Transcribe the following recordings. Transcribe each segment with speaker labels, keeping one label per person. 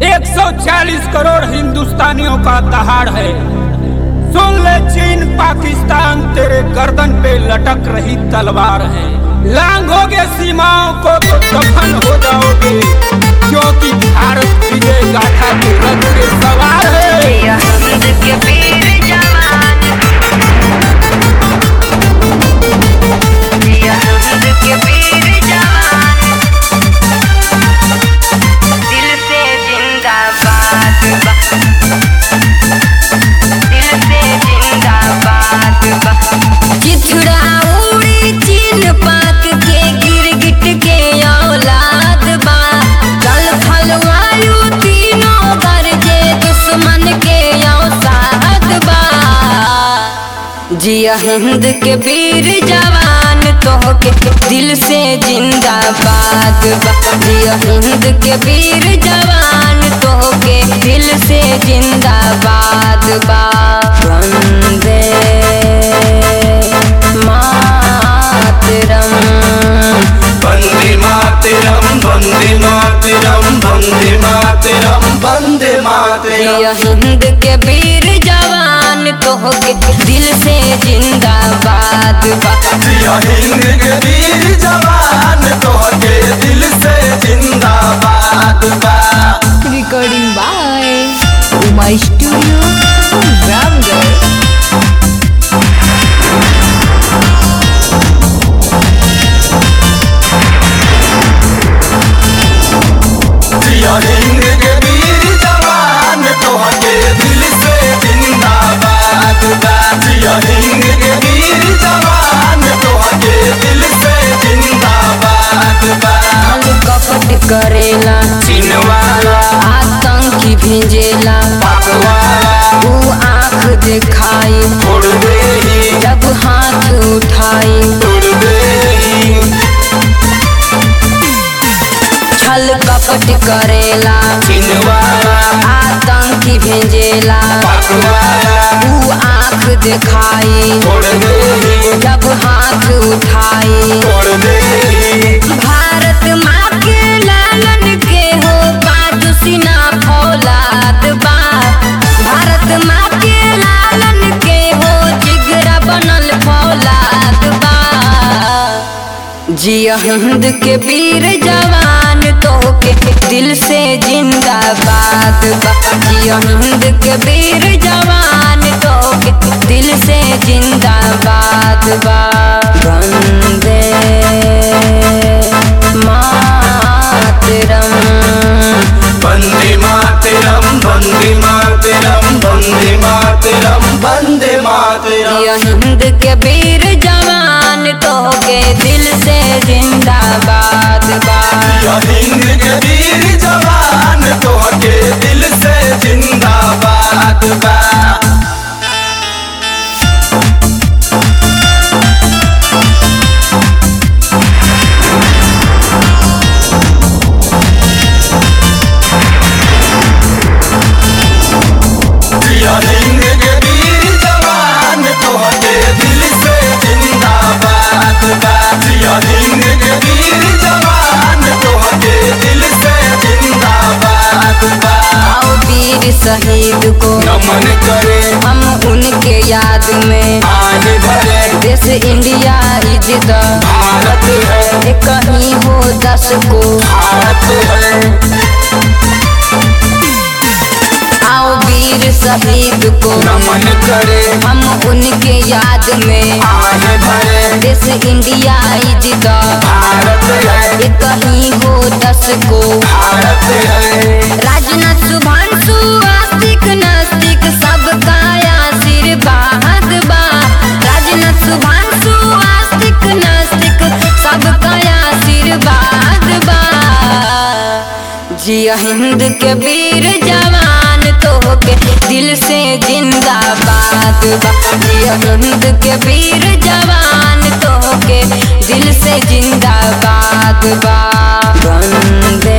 Speaker 1: 140 करोड़ हिंदुस्तानियों का दहाड़ है सुन ले चीन पाकिस्तान तेरे गर्दन पे लटक रही तलवार है लांघोगे सीमाओं को तो दफन हो जाओगे क्योंकि भारत विजय गाथा के रथ के सवार है
Speaker 2: या हिंद के वीर जवान या हिंद के वीर जवान दिल से जिंदाबाद बा दिल से जिंदाबाद बा चिथड़ा उड़ी चीन पाक के गिरगिट के औलाद बा जल थल वायु तीनों गरजे दुश्मन के औसाद बा जिया हिंद के वीर जवान तोहके दिल से जिंदाबाद बा जिया हिंद के वीर जवान तोहके दिल से जिंदाबाद बा वंदे मातरम
Speaker 3: वन्दे मातरं वन्दे मातरं वन्दे मातरं वन्दे मातरं
Speaker 2: जिया हिंद के वीर जवान तोहके दिल से जिंदाबाद बा
Speaker 3: जिया हिंद के वीर जवान तोहके दिल से जिंदाबाद बा
Speaker 4: recording by Uma Studio Ramgarh.
Speaker 3: जिया हिंद के वीर जवान तोहके दिल से जिंदाबाद बा जिया हिंद के वीर जवान तोहके दिल से जिंदाबाद बा
Speaker 2: कपट करेला
Speaker 3: चिनवाला
Speaker 2: आतंकी भेजेला
Speaker 3: पकवाला
Speaker 2: ऊ आँख दिखाई
Speaker 3: उड़ गई
Speaker 2: जब हाथ उठाई
Speaker 3: उड़ गई
Speaker 2: छल कपट करेला
Speaker 3: चिनवाला
Speaker 2: आतंकी भेजेला
Speaker 3: पकवाला
Speaker 2: ऊ आँख दिखाई
Speaker 3: उड़ गई
Speaker 2: जब हाथ उठाई
Speaker 3: उड़ गई
Speaker 2: भारत माँ के लालन के हो बाजू सीना फौलाद बा भारत माँ के लालन के हो जिगरा बनल फौलाद बा जिया हिंद के वीर जवान तोहके दिल से जिंदाबाद बा जिया हिंद के वीर जवान तोहके दिल से जिंदाबाद बा वंदे मातरम
Speaker 3: वन्दे मातरं वन्दे मातरं वन्दे मातरं वन्दे मातरं
Speaker 2: जिया हिंद के वीर जवान तोहके दिल से जिंदाबाद बा
Speaker 3: जिया हिंद के वीर जवान तोहके दिल से जिंदाबाद बा जिया हिंद के वीर जवान तोहके दिल से जिंदाबाद बा जिया हिंद के वीर जवान तोहके दिल से जिंदाबाद बा
Speaker 2: आओ वीर शहीद को
Speaker 3: नमन करे
Speaker 2: हम उनके याद में
Speaker 3: आने भरे
Speaker 2: देश इंडिया इज्जत
Speaker 3: भारत है
Speaker 2: कहीं हो दस को
Speaker 3: भारत है
Speaker 2: आओ वीर शहीद को
Speaker 3: नमन करे
Speaker 2: हम उनके याद में
Speaker 3: आने भरे
Speaker 2: देश इंडिया इज्जत
Speaker 3: भारत है
Speaker 2: कहीं हो दस को
Speaker 3: भारत है
Speaker 2: राजनाथ शुभांशु आस्तिक नास्तिक सबका आशीर्वाद बा राजनाथ शुभांशु आस्तिक नास्तिक सबका आशीर्वाद बा जिया हिंद के वीर जवान तोहके दिल से जिंदाबाद बा जिया हिंद के वीर जवान तोहके दिल से जिंदाबाद बा वंदे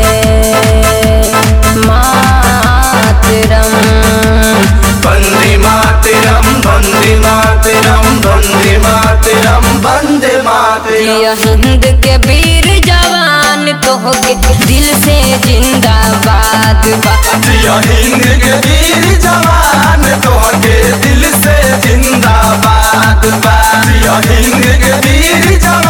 Speaker 2: मातरम
Speaker 3: वन्दे मातरं वन्दे मातरं वन्दे मातरं वन्दे मातरं
Speaker 2: जिया हिंद के वीर जवान तोहके दिल से जिंदाबाद बा
Speaker 3: जिया हिंद के वीर जवान तोहके दिल से जिंदाबाद बा जिया हिंद के वीर जवान